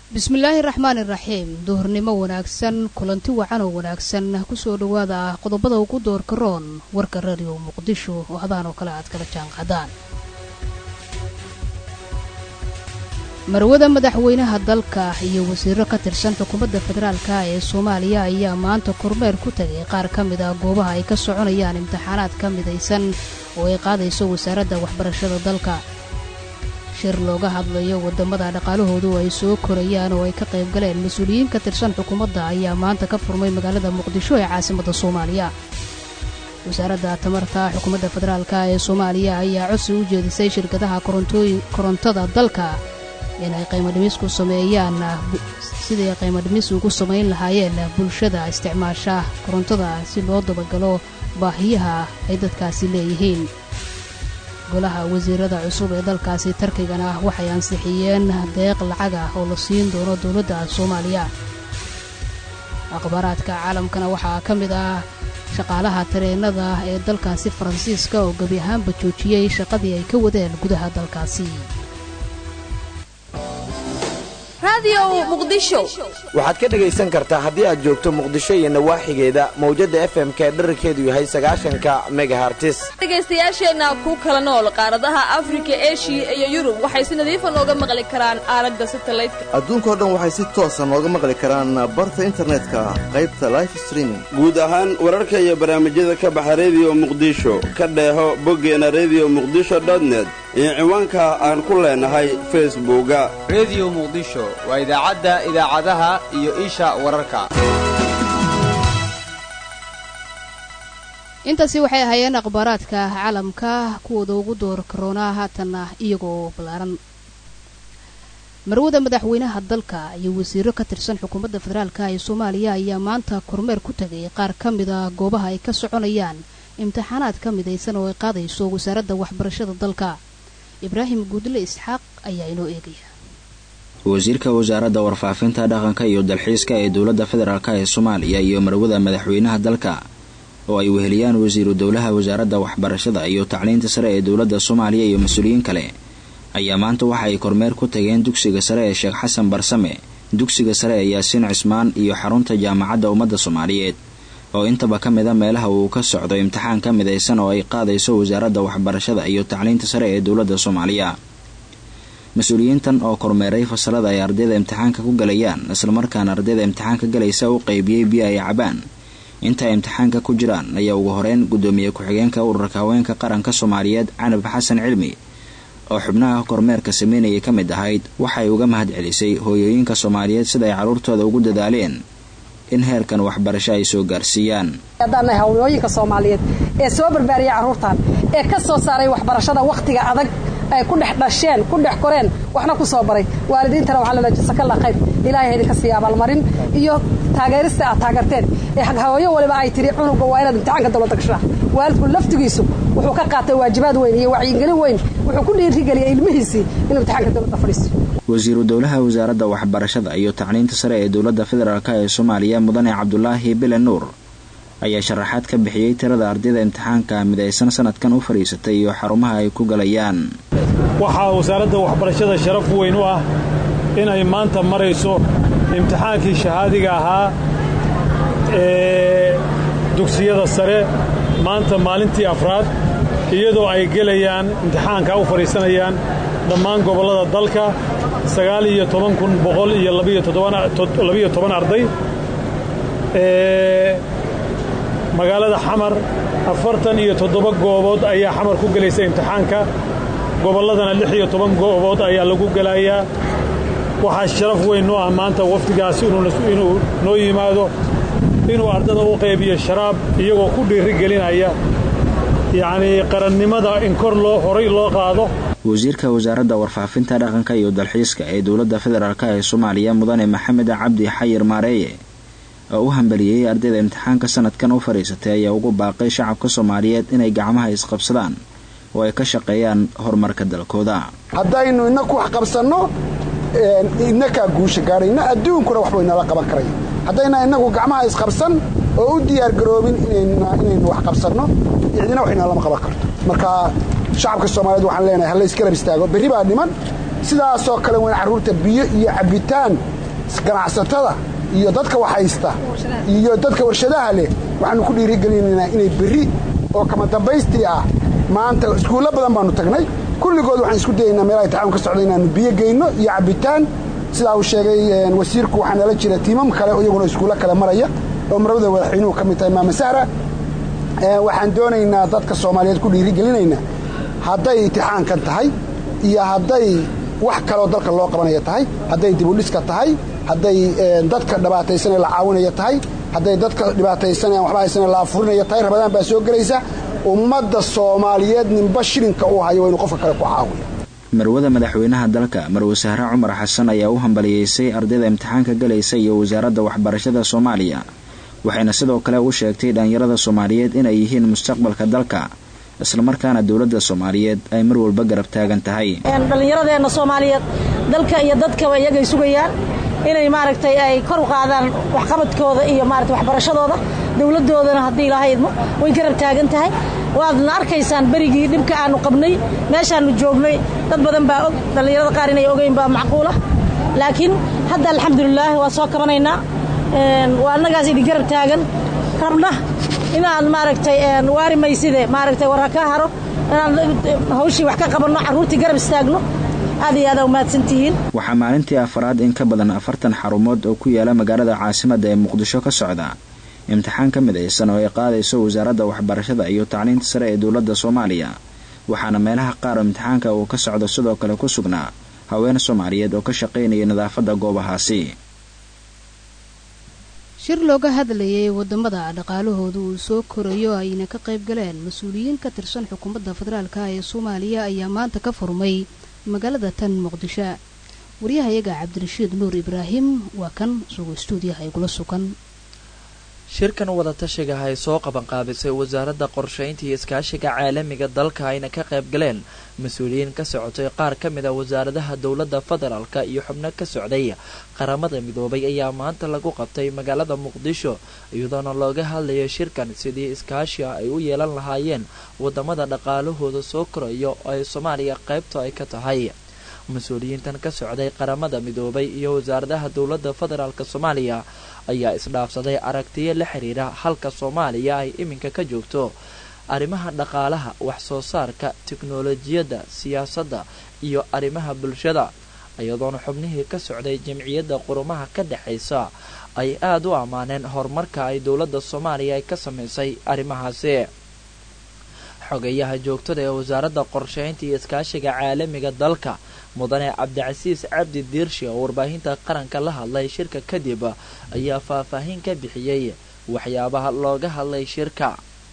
bismillaahi raxmaani raxiim duhurnimo wanaagsan kulanti wacan oo wanaagsan kusoo dhowaada qodobada ugu doorka roon warka radio muqdisho oo hadaan oo kale aad kala jaanqadaan marwada madaxweynaha dalka iyo wasiiro ka tirsan xukuumadda federaalka ee soomaaliya ayaa maanta kormeer ku tegay qaar ka mid ah goobaha ay ka soconayaan imtixaanaad ka midaysan oo ay qaadayso wasaaradda waxbarashada dalka shir looga hadlayo waddamada dhaqaalahoodu ay soo korayaan oo ay ka qayb galeen mas-uuliyiin ka tirsan xukuumadda ayaa maanta ka furmay magaalada muqdisho ee caasimadda soomaaliya wasaaradda tamarta xukuumadda federaalk ee soomaaliya ayaa codsi u jeedisay shirkadaha korontada dalka inay qiimadhimis ku sameeyaan sidii qiimadhimis ugu samayn lahaayeen bulshada isticmaasha korontada si loo dabagalo baahiyaha ay dadkaasi leeyihiin golaha wasiirada cusub ee dalkaasi tarkigana waxay ansixiyeen deeq lacag ah oo la siin doono dowladda soomaaliya akhbaaraadka caalamkana waxaa ka mid ah shaqaalaha tareenada ee dalkaasi faransiiska oo gebi ahaanba joojiyey shaqadii ay ka wadeen gudaha dalkaasi waxaad ka dhegaysan kartaa haddii aad joogto muqdisho iyo nawaaxigeeda mawjadda fm-ka ee dherarkeedu yahay sagaashanka megahartis dhegaystayaasheenna ku kala nool qaaradaha afrika eshiya iyo yurub waxay si nadiifa nooga maqli karaan aalada satalaydka adduunkao dhan waxay si toosa nooga maqli karaan barta internetka qaybta life streaming guud ahaan wararka iyo barnaamijyada ka baxa rediyo muqdisho ka dheeho boggeena rediyo muqdisho dotnet iyo ciwaanka aan ku leenahay facebooka rediyo muqdisho waa idaacadda idaacadaha iyo isha wararka intaasi waxay ahaayeen akhbaaraadka caalamka kuwooda ugu door karoonaa haatanna iyagoo ballaaran marwada madaxweynaha dalka iyo wasiiro ka tirsan xukuumadda federaalk ee soomaaliya ayaa maanta kormeer ku tegay qaar ka mida goobaha ay ka soconayaan imtixaanaad ka midaysan oo ay qaadayso wasaaradda waxbarashada dalka ibraahim guudle isxaaq ayaa inoo eegaya wasiirka wasaaradda warfaafinta dhaqanka iyo dalxiiska ee dowladda federaalk ee soomaaliya iyo marwada madaxweynaha dalka oo ay weheliyaan wasiiru dowlaha wasaaradda waxbarashada iyo tacliinta sare ee dowladda soomaaliya iyo mas-uuliyiin kale ayaa maanta waxa ay kormeer ku tageen dugsiga sare ee sheekh xasan barsame dugsiga sare ee yaasiin cismaan iyo xarunta jaamacadda ummadda soomaaliyeed oo intaba ka mid a meelaha uu ka socdo imtixaan ka midaysan oo ay qaadayso wasaaradda waxbarashada iyo tacliinta sare ee dowladda soomaaliya mas-uuliyiintan oo kormeeray fasalada ay ardayda imtixaanka ku galayaan islamarkaana ardayda imtixaanka galaysa u qaybiyey biyo ay cabaan inta ay imtixaanka ku jiraan ayaa ugu horeyn guddoomiye ku-xigeenka ururka haweenka qaranka soomaaliyeed canab xasan cilmi oo xubnaha kormeerka sameynayay ka mid ahayd waxay uga mahad celisay hooyooyinka soomaaliyeed sida ay carruurtooda ugu dadaaleen in heerkan waxbarasho ay soo gaarsiiyaan haddaannahay haweenooyinka soomaaliyeed ee soo barbaariyay carruurtan ee ka soo saaray waxbarashada wakhtiga adag ay ku dhex dhasheen ku dhex koreen waxna ku soo baray waalidiintana waxaa lala jasakalla khayr ilaahay idinka siiya abaalmarin iyo taageerista aad taageerteen ee hawooyo waliba ay tiri cunuga waa inaad imtixaanka dowladda gashaa waalidku laftigiisu wuxuu ka qaatay waajibaad weyn iyo wacyigelin weyn wuxuu ku dhiirigeliyay ilmihiisii inuu imtixaanka dowladda fadhiisto wasiiru dowlaha wasaaradda waxbarashada iyo tacliinta sare ee dowladda federaalk ee soomaaliya mudane cabdulaahi bile nuur ayaa sharaxaad ka bixiyey tirada ardayda imtixaanka midaysan sanadkan u fadhiisatay iyo xarumaha ay ku galayaan waxaa wasaaradda waxbarashada sharaf weyn u ah inay maanta marayso imtixaankii shahaadiga ahaa ee dugsiyada sare maanta maalintii afraad iyadoo ay gelayaan imtixaanka u fadhiisanayaan dhammaan gobollada dalka sagaal iyo toban kun boqol iyo labiyo toban arday magaalada xamar afartan iyo toddoba goobood ayaa xamar ku gelaysa imtixaanka gobolladana lix iyo toban goobood ayaa lagu gelayaa waxaa sharaf weyn noo ah maanta wafdigaasi inuu noo yimaado inuu ardada u qaybiyo sharaab iyagoo ku dhiiri gelinaya yacnii qarannimada in kor loo horay loo qaado wasiirka wasaaradda warfaafinta dhaqanka iyo dalxiiska ee dowladda federaalk ee soomaaliya mudane maxamed cabdi xayir maareeye oo u hambaliyey ardayda imtixaanka sanadkan u fadhiisatay ayaa ugu baaqay shacabka soomaaliyeed inay gacmaha isqabsadaan oo ay ka shaqeeyaan horumarka dalkooda haddaynu inaku wax qabsanno inakaa guusha gaadhayna adduunkuna waxbay nala qaban karaya haddayna inagu gacmaha isqabsan oo u diyaargaroobin inaynu wax qabsanno cidina waxayna lama qaban karto marka shacabka soomaaliyeed waxaan leenahay halla isgarab istaago berri baa dhiman sidaasoo kale wayn carruurta biyo iyo cabbitaan ganacsatada iyo dadka waxhaysta iyo dadka warshadaha leh waxaanu ku dhiirigelinaynaa inay berri oo kama dambaystii ah maanta iskuullo badan baanu tagnay kulligood waxaan isku dayaynaa meelaha itixaamka ka socda inaanu biyo geyno iyo cabbitaan sidaa uu sheegay wasiirku waxaa nala jira tiimam kale iyaguna iskuullo kale maraya oo marwada madaxweynuhu ka mid tahay maama sahra waxaan doonaynaa dadka soomaaliyeed ku dhiirigelinaynaa hadday itixaankan tahay iyo hadday wax kaloo dalka loo qabanaya tahay hadday dibudhiska tahay hadday dadka dhibaataysanee la caawinaya tahay hadday dadka dhibaataysanee aan waxba haysanee la afurinaya tahay rabadaan baa soo gelaysa ummadda soomaaliyeed ninba shilinka uu hayo waa inuu qofka kale ku caawiyo marwada madaxweynaha dalka marwe sahre cumar xasan ayaa u hambaliyeysay ardayda imtixaanka galaysa iyo wasaaradda waxbarashada soomaaliya waxayna sidoo kale u sheegtay dhallinyarada soomaaliyeed inay yihiin mustaqbalka dalka islamarkaana dowladda soomaaliyeed ay mar walba garab taagan tahay dhallinyaradeenna soomaaliyeed dalka iyo dadkaba iyagay sugayaan inay maaragtay ay kor u qaadaan waxqabadkooda iyo maarata waxbarashadooda dowladdoodana haddii ilaahay idmo way garab taagan tahay waadna arkaysaan berigii dhibka aanu qabnay meeshaannu joognay dad badan baa og dhallinyarada qaar inay ogeyn baa macquula laakiin hadda alxamdulilaah waa soo kabanaynaa waa annagaas idin garab taagan rabna inaan maaragtay waari mayside maaragtay war ha ka haro inaan hawshii wax ka qabanno carruurtii garab istaagno aad iyo aada umahadsantihiin waxaa maalintii afaraad in ka badan afartan xarumood oo ku yaala magaalada caasimadda ee muqdisho ka socda imtixaan ka midaysan oo ay qaadayso wasaaradda waxbarashada iyo tacliinta sare ee dowladda soomaaliya waxaana meelaha qaar imtixaanka uu ka socdo sidoo kale ku sugnaa haween soomaaliyeed oo ka shaqaynaya nadaafadda goobahaasi shir looga hadlayay wadamada dhaqaalahooda uu soo korayo ayna ka qayb galeen mas-uuliyiin ka tirsan xukuumadda federaalka ee soomaaliya ayaa maanta ka furmay magaalada tan muqdisho waryahayaga cabdirashiid nuur ibraahim waa kan sugo stuudiyaha igula sugan shirkan wadatashiga ay soo qabanqaabisay wasaaradda qorshaynta iyo iskaashiga caalamiga dalka ayna ka qayb galeen mas-uuliyiin ka socotay qaar ka mid a wasaaradaha dowladda federaalka iyo xubno ka socday qaramada midoobay ayaa maanta lagu qabtay magaalada muqdisho iyadoona looga hadlayo shirkan sidii iskaashi ay u yeelan lahaayeen wadamada dhaqaalahooda soo korayo oo ay soomaaliya qaybta ay ka tahay mas-uuliyiintan ka socday qaramada midoobay iyo wasaaradaha dowladda federaalk soomaaliya ayaa isdhaafsaday aragtiyo la xiriira halka soomaaliya ay iminka ka joogto arrimaha dhaqaalaha wax soo saarka tiknolojiyadda siyaasadda iyo arrimaha bulshada iyadoona xubnihii ka socday jamciyadda qurumaha ka dhexaysa ay aada u ammaaneen horumarka ay dowladda soomaaliya ay ka samaysay arrimahaasi xogeyaha joogtada ee wasaaradda qorshaynta iyo iskaashiga caalamiga dalka mudane cabdicasiis cabdi diirshe oo warbaahinta qaranka la hadlay shirka kadib ayaa faahfaahin ka bixiyey waxyaabaha looga hadlay shirka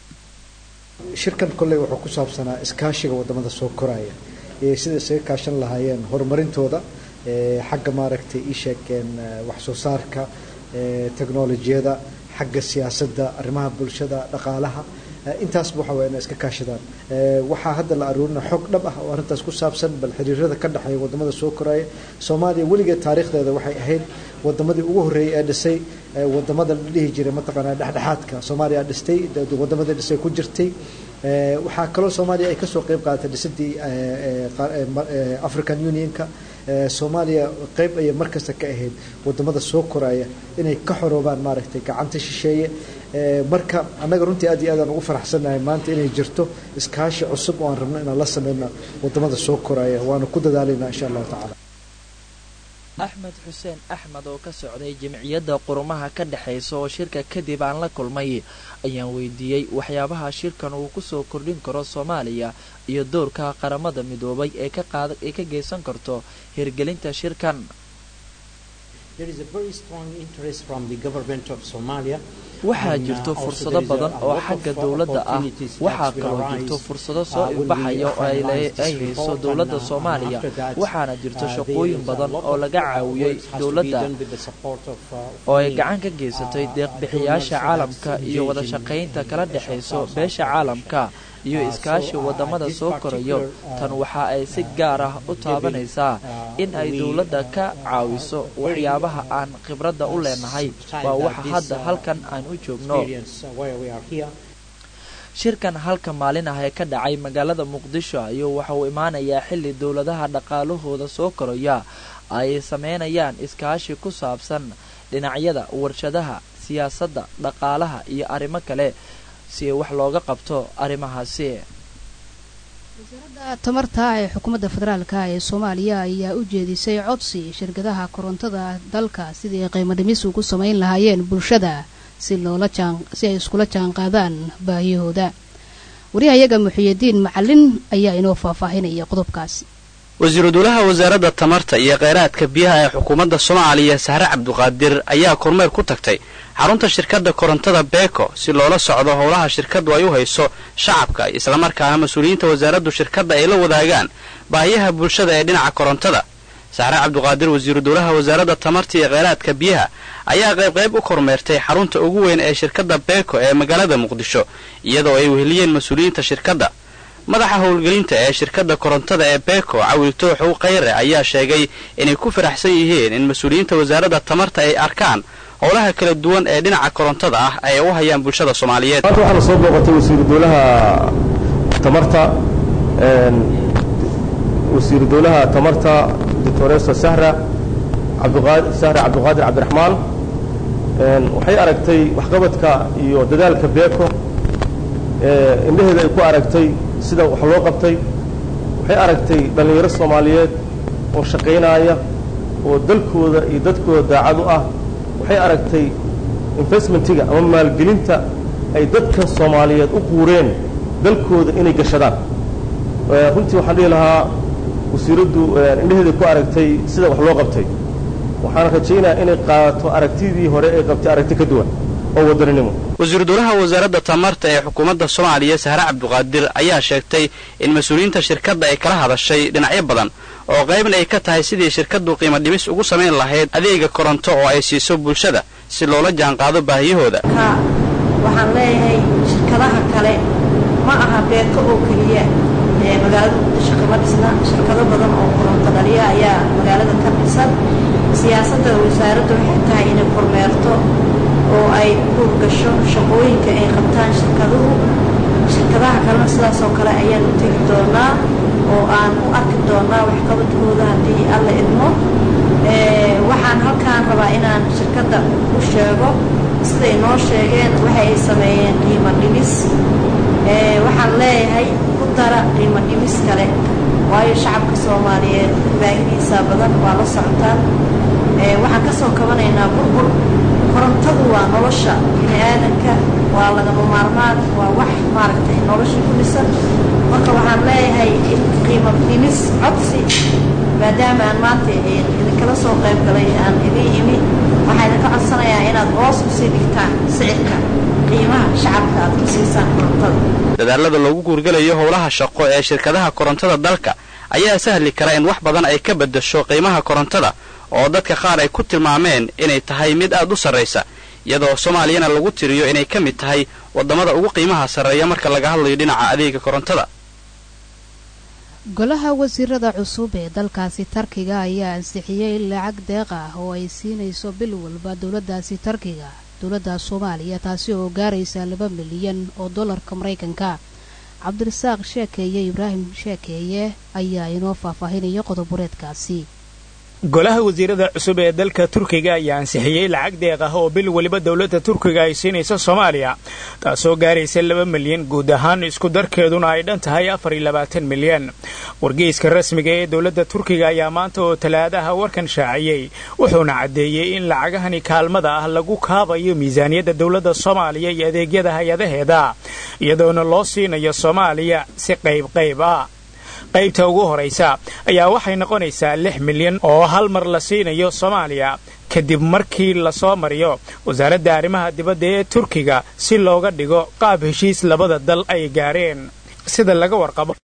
shirkan kolley wuxuu ku saabsanaa iskaashiga wadamada soo koraya iyo sida isaga kaashan lahaayeen horumarintooda xagga maaragtay iisheegeen wax soo saarka teknolojiyada xagga siyaasadda arrimaha bulshada dhaqaalaha intaasba waxa waya inay iska kaashadaan waxaa hadda la aruurina xog dhab ah oo arrintaas ku saabsan bal xiriirada ka dhexeeya wadamada soo koraya soomaaliya weligeed taariikhdeeda waxay ahayd wadamadii ugu horreeyay ee dhisay wadamada la dhihi jiray mataqaanaa dhexdhexaadka soomaaliya dhistay wadamadii dhisay ku jirtay waxaa kaloo soomaaliya ay kasoo qeyb qaadatay dhisidii african unionka soomaaliya qeyb ayay markasta ka ahayd wadamada soo koraya inay ka xoroobaan maaragtay gacanta shisheeye marka annaga runtii aad iyo aadaan ugu faraxsannahay maanta inay jirto iskaashi cusub oo aan rabno inaan la sameyno wadamada soo koraya waana ku dadaalaynaa insha allahu tacala axmed xuseen axmed oo ka socday jamciyadda qurumaha ka dhexaysa oo shirka kadib aan la kulmay ayaan weydiiyey waxyaabaha shirkan uu kusoo kordhin karo soomaaliya iyo doorka qaramada midoobay ee kaee ka geysan karto hirgelinta shirkan waxaa jirto fursado badan oo xagga dowladda ah waxaa kaloo jirto fursado soo ifbaxaya oo ay hayso dowladda soomaaliya waxaana jirto shaqooyin badan oo laga caawiyey dowladda oo ay gacan ka geysatay deeqbixiyaasha caalamka iyo wada shaqaynta kala dhexayso beesha caalamka iyo iskaashi wadamada soo korayo tan waxa ay si gaar ah u taabanaysaa in ay dowladda ka caawiso waxyaabaha aan khibradda u leenahay waa waxa hadda halkan aan u joogno shirkan halka maalin ah ee ka dhacay magaalada muqdisho ayuu waxa uu imaanayaa xilli dowladaha dhaqaalahooda soo koraya ay sameynayaan iskaashi ku saabsan dhinacyada warshadaha siyaasadda dhaqaalaha iyo arrimo kale si wax looga qabto arrimahaasi wasaaradda tamarta ee xukuumadda federaalka ee soomaaliya ayaa u jeedisay codsi shirkadaha korontada dalka sidii ay qiimo dhimis ugu samayn lahaayeen bulshada si loola jaan si ay iskula jaan qaadaan baahiyahooda wariyahayaga muxiyidiin macalin ayaa inoo faahfaahinaya qodobkaasi wasiiru dowlaha wasaaradda tamarta iyo kheyraadka biyaha ee xukuumadda soomaaliya sahre cabduqaadir ayaa kormeer ku tagtay xarunta shirkadda korontada beeko si loola socdo howlaha shirkaddu ay u hayso shacabka islamarkaana mas-uuliyiinta wasaaraddu shirkadda ay la wadaagaan baahiyaha bulshada ee dhinaca korontada sahre cabduqaadir wasiiru dowlaha wasaaradda tamarta iyo kheyraadka biyaha ayaa qaybqayb u kormeertay xarunta ugu weyn ee shirkadda beeko ee magaalada muqdisho iyadoo ay weheliyeen mas-uuliyiinta shirkadda madaxa howlgelinta ee shirkadda korontada ee beeko cawil tooxow khayre ayaa sheegay inay ku faraxsan yihiin in mas-uuliyiinta wasaaradda tamarta ay arkaan howlaha kala duwan ee dhinaca korontada ah ay u hayaan bulshada soomaaliyeed maanta waxaana soo booqatay wasiiru dowlaha tamarta wasiiru dowlaha tamarta doctoresa sahra sahra cabdiqaadir cabdiraxmaan waxay aragtay waxqabadka iyo dadaalka beeko indhaheeda ay ku aragtay sida wax loo qabtay waxay aragtay dhallinyaro soomaaliyeed oo shaqaynaaya oo dalkooda iyo dadkooda daacad u ah waxay aragtay investmentiga ama maalgelinta ay dadka soomaaliyeed u quureen dalkooda inay gashadaan runtii waxaan dhihi lahaa wasiiraddu indhaheeda ku aragtay sida wax loo qabtay waxaan rajaynayaa inay qaadato aragtidii hore ay qabtay aragti ka duwan oo wadaninimo wasiiru dowlaha wasaaradda tamarta ee xukuumadda soomaaliya sahre cabduqaadir ayaa sheegtay in mas-uuliyiinta shirkadda ay kala hadashay dhinacyo badan oo qaybna ay ka tahay sidii shirkaddu qiimo dhimis ugu samayn lahayd adeega koronto oo ay siiso bulshada si loola jaanqaado baahiyahooda waxaan leeyahay shirkadaha kale ma aha beeko oo keliya ee magaalada muqdisho kama dhisna shirkado badan oo koronto dhaliya ayaa magaalada ka dhisan siyaasadda wasaaradda waxay tahay inay kormeerto oo ay guur gasho shaqooyinka ay qabtaan shirkaduhu shirkadaha kalena sidaas oo kale ayaan u tegi doonaa oo aan u arki doonaa waxqabadkooda haddii alla idmo waxaan halkaan rabaa inaan shirkadda u sheego siday noo sheegeen waxa ay sameeyeen qiimo dhimis waxaan leeyahay ku dara qiimo dhimis kale waayo shacabka soomaaliyeed baahidiisa badan waa la socotaan waxaan ka soo kabanaynaa burbur korontadu waa nolosha bini aadanka waa lagama maarmaan waa wax maaragtay nolosha ku dhisan marka waxaan leeyahay in qiimo dhimis codsi maadaama aan maanta idinkala soo qayb galay aan idin imi waxaa idinka codsanayaa inaad hoos usii dhigtaan sicirka qiimaha shacabka aad ku siisaan korontada dadaalada loogu guurgalayo howlaha shaqo ee shirkadaha korontada dalka ayaa sahli kara in wax badan ay ka beddasho qiimaha korontada oo dadka qaar ay ku tilmaameen inay tahay mid aad u sarraysa iyadoo soomaaliyana lagu tiriyo inay ka mid tahay waddamada ugu qiimaha sarreeya marka laga hadlayo dhinaca adeega korontada golaha wasiirada cusub ee dalkaasi tarkiga ayaa ansixiyey lacag deeq ah oo ay siinayso bil walba dowladdaasi tarkiga dowladda soomaaliya taasi oo gaaraysa laba milyan oo dollarka maraykanka cabdirasaaq sheekeeye ibraahim sheekeeye ayaa inoo faahfaahinaya qodobureedkaasi golaha wasiirada cusub ee dalka turkiga ayaa ansixiyey lacag deeq ah oo bil weliba dowladda turkiga ay siinaysa soomaaliya taasoo gaaraysa laba milyan guud ahaan isku darkeeduna ay dhan tahay afar iyo labaatan milyan wargeyska rasmiga ee dowladda turkiga ayaa maanta oo talaadaha warkan shaaciyey wuxuuna caddeeyey in lacagahani kaalmada ah lagu kaabayo miisaaniyadda dowladda soomaaliya iyo adeegyada hay-adaheeda iyadoona loo siinayo soomaaliya si qaybqayb ah qaybta ugu horaysa ayaa waxay noqonaysaa lix milyan oo hal mar la siinayo soomaaliya kadib markii lasoo mariyo wasaaradda arrimaha dibadda ee turkiga si looga dhigo qaab heshiis labada dal ay gaareen sida laga warqabo